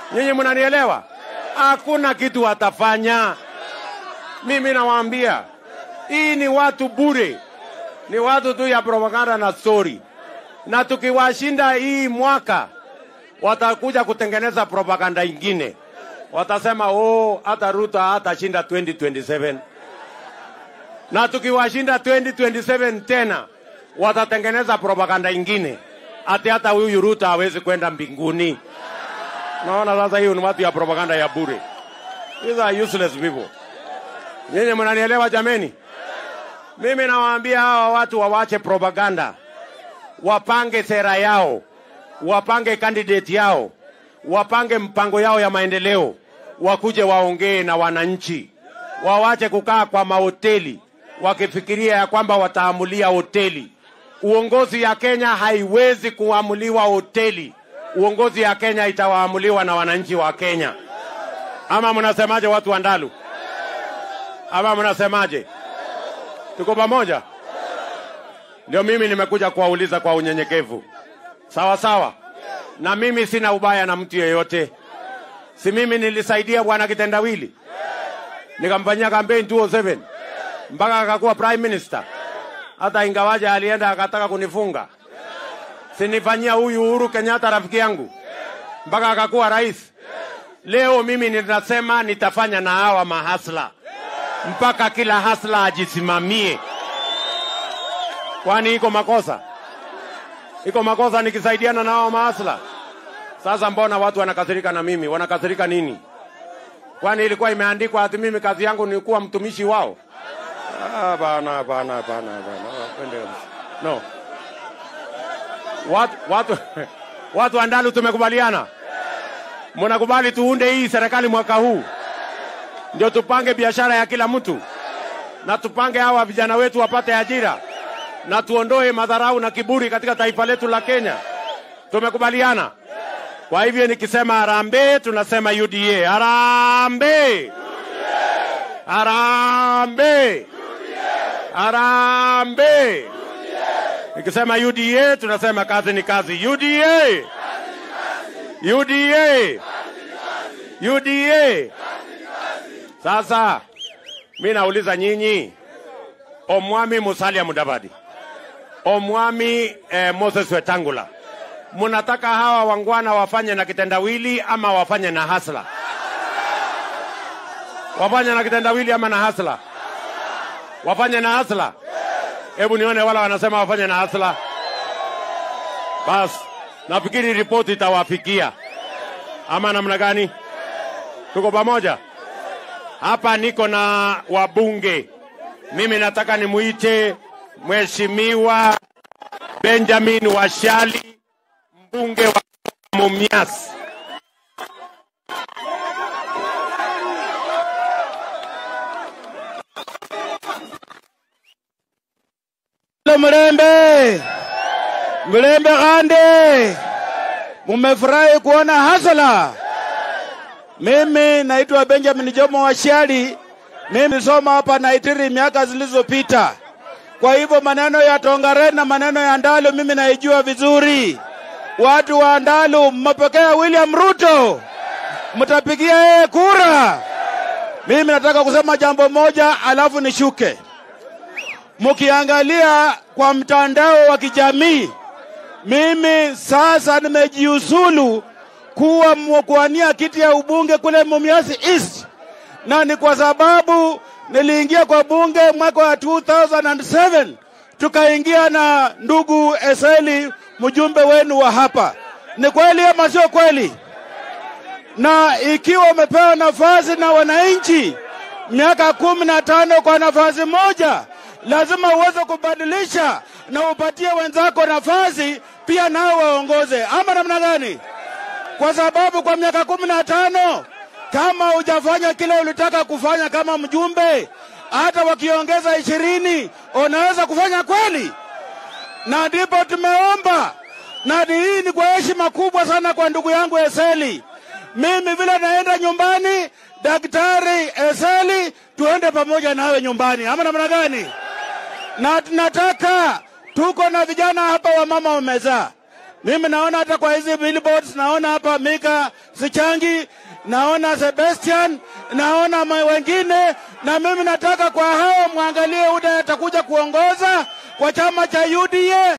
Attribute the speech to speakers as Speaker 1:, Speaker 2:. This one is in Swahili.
Speaker 1: Nyinyi mnanielewa? Hakuna kitu watafanya. Mimi nawaambia hii ni watu bure, ni watu tu ya propaganda na story, na tukiwashinda hii mwaka watakuja kutengeneza propaganda ingine, watasema oh, hata Ruto hatashinda 2027 na tukiwashinda 2027 tena watatengeneza propaganda ingine ati hata huyu Ruto hawezi kwenda mbinguni. Naona sasa hiyo ni watu ya propaganda ya bure. These are useless people. Nyinyi mnanielewa jameni? Mimi nawaambia hawa watu wawache propaganda, wapange sera yao, wapange candidate yao, wapange mpango yao ya maendeleo, wakuje waongee na wananchi, wawache kukaa kwa mahoteli wakifikiria ya kwamba wataamulia hoteli. Uongozi ya Kenya haiwezi kuamuliwa hoteli. Uongozi ya Kenya itawaamuliwa na wananchi wa Kenya. Ama mnasemaje, watu wa Ndalu? Ama mnasemaje? Tuko pamoja? Ndio mimi nimekuja kuwauliza kwa unyenyekevu, sawa sawa. Na mimi sina ubaya na mtu yeyote, si mimi nilisaidia bwana Kitendawili nikamfanyia kampeni 2007 mpaka akakuwa prime minister, hata ingawaje alienda akataka kunifunga. Sinifanyia huyu Uhuru Kenyatta rafiki yangu mpaka akakuwa rais. Leo mimi ninasema nitafanya na hawa mahasla mpaka kila hasla ajisimamie. Kwani iko makosa? Iko makosa nikisaidiana na hawa mahasla? Sasa mbona watu wanakasirika na mimi? Wanakasirika nini? Kwani ilikuwa imeandikwa ati mimi kazi yangu ni kuwa mtumishi wao? Ah, bana bana bana bana. Twende kabisa. No. Watu watu watu wa Ndalu tumekubaliana. Mnakubali tuunde hii serikali mwaka huu, ndio tupange biashara ya kila mtu na tupange hawa vijana wetu wapate ajira na tuondoe madharau na kiburi katika taifa letu la Kenya. Tumekubaliana. Kwa hivyo nikisema harambee, tunasema UDA. Harambee, harambee, harambee. Nikisema UDA, tunasema kazi ni kazi. UDA, UDA, UDA. Sasa mi nauliza nyinyi, Omwami Musalia Mudavadi, Omwami eh, Moses Wetangula, munataka hawa wangwana wafanye na kitendawili ama wafanye na hasla? Wafanye na kitendawili ama na hasla? Wafanye na hasla? Hebu nione wala wanasema wafanye na hasla. Bas, nafikiri ripoti itawafikia ama namna gani? Tuko pamoja hapa. Niko na wabunge, mimi nataka nimuite Mheshimiwa Benjamin Washali, mbunge wa Mumias.
Speaker 2: Mlembe, Mlembe Gande, mumefurahi kuona hasala. Mimi naitwa Benjamin Jomo Washali, mimi nilisoma hapa Naitiri miaka zilizopita. Kwa hivyo maneno ya Tongaren na maneno ya Ndalu mimi naijua vizuri. Watu wa Ndalu, mmepokea William Ruto, mtapigia yeye kura. Mimi nataka kusema jambo moja, alafu nishuke. Mkiangalia kwa mtandao wa kijamii, mimi sasa nimejiuzulu kuwa mkuania kiti ya ubunge kule Mumias East, na ni kwa sababu niliingia kwa bunge mwaka wa 2007 tukaingia na ndugu Eseli, mjumbe wenu wa hapa. Ni kweli ama sio kweli? Na ikiwa umepewa nafasi na wananchi miaka kumi na tano kwa nafasi moja, lazima uweze kubadilisha na upatie wenzako nafasi pia nao waongoze, ama namna gani? Kwa sababu kwa miaka kumi na tano kama hujafanya kile ulitaka kufanya kama mjumbe, hata wakiongeza ishirini unaweza kufanya kweli? Na ndipo tumeomba, na hii ni kwa heshima kubwa sana kwa ndugu yangu Eseli. Mimi vile naenda nyumbani, Daktari Eseli, tuende pamoja nawe nyumbani, ama namna gani? Na tunataka tuko na vijana hapa, wamama wamezaa Mimi naona hata kwa hizi billboards, naona hapa Mika Sichangi, naona Sebastian, naona ma- wengine, na mimi nataka kwa hao mwangalie UDA atakuja kuongoza kwa chama cha UDA.